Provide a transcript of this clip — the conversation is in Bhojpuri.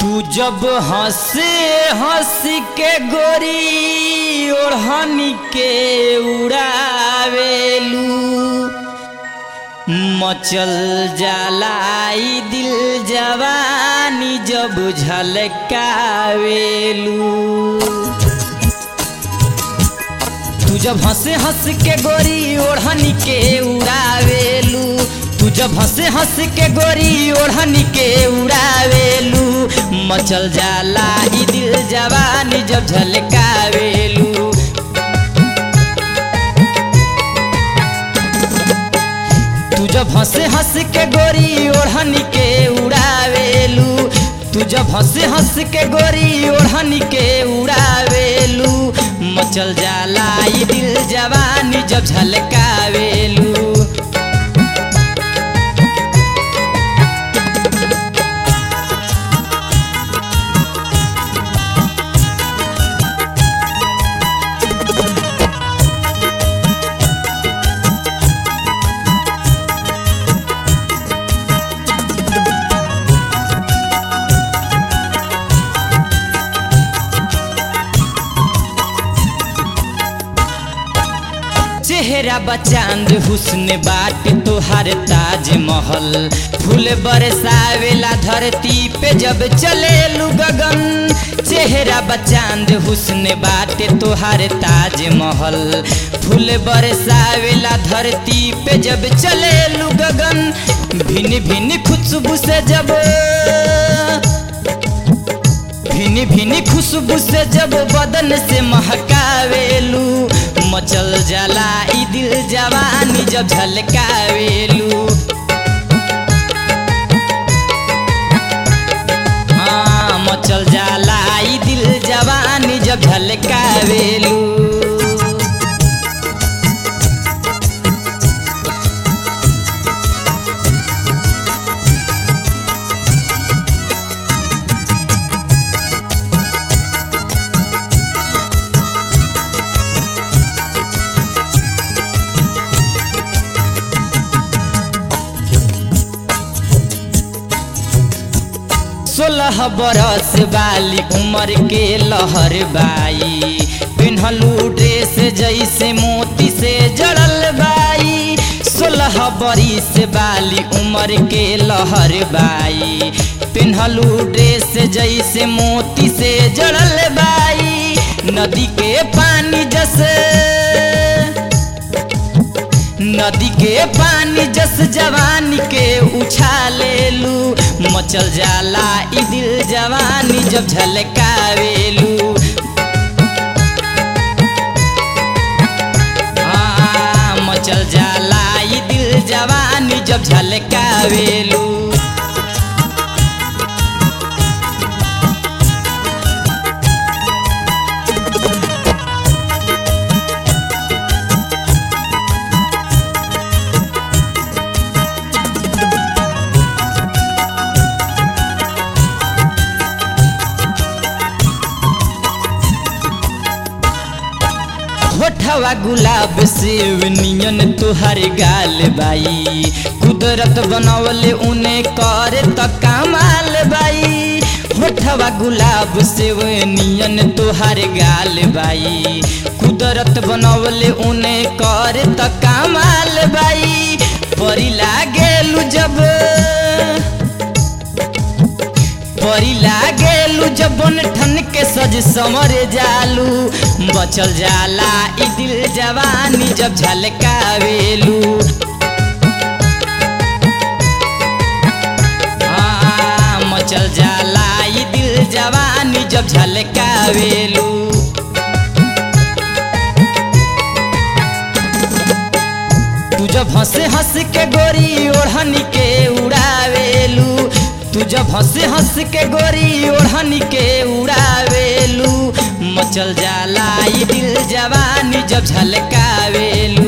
तू जब हंसे हंस के गोरी ओढ़नी के उड़ावेलू मचल जलाई दिल जवानी जब झलकावेलू तू जब हंसे हंस के गोरी ओढ़नी के उड़ावेलू तू जब हंसे हंस के गोरी ओढ़नी के उड़ावेलू मचल जाला ई दिल जवानी जब झलकावेलू तू जब हंसे हंस के गोरी ओढ़नी के उड़ावेलू तू जब हंसे हंस के गोरी ओढ़नी के उड़ावेलू मचल जाला ई दिल जवानी जब झलकावेलू चेहरा बचांद हुस्न बाट तोहर ताज महल फूल बरसावेला धरती पे जब चले गगन चेहरा बचांद हुस्न बाट तोहर ताज महल फूल बरसावेला धरती पे जब चले गगन भिन्न भिन्न खुशबू से जब भिनी भिनी खुशबू से जब बदन से महकावेलू मचल जाला ई दिल जवानी जब झलकावेलू हाँ मचल जाला ई दिल जवानी जब झलकावेलू सोलह बरस वाली उम्र के लहर बाई पिन्हलू ड्रेस जैसे मोती से जड़ल बाई सोलह बरिस वाली उम्र के लहर बाई पिन्हलू ड्रेस जैसे मोती से जड़ल बाई नदी के पानी जैसे नदी के पानी जस जवानी के उछालेलू मचल जाला ई दिल जवानी जब झलकावेलू हाँ मचल जाला ई दिल जवानी जब झलकावेलू होठवा गुलाब सेव नियन तुहर गाल बाई कुदरत बनवले उने करे त कमाल बाई होठवा गुलाब सेव नियन तुहर गाल बाई कुदरत बनवले उने करे त कमाल बाई परी लागेलु जब परी लागेलू जब ठन के सज समर जालू बचल जाला ई दिल जवानी जब झलकावेलू हाँ मचल जाला ई दिल जवानी जब झलकावेलू तू जब हंसे हंस के गोरी ओढ़नी के उड़ावेलू तू जब हंसे हंस के गोरी ओढ़नी के उड़ावेलू मचल जाला ई दिल जवानी जब झलकावेलू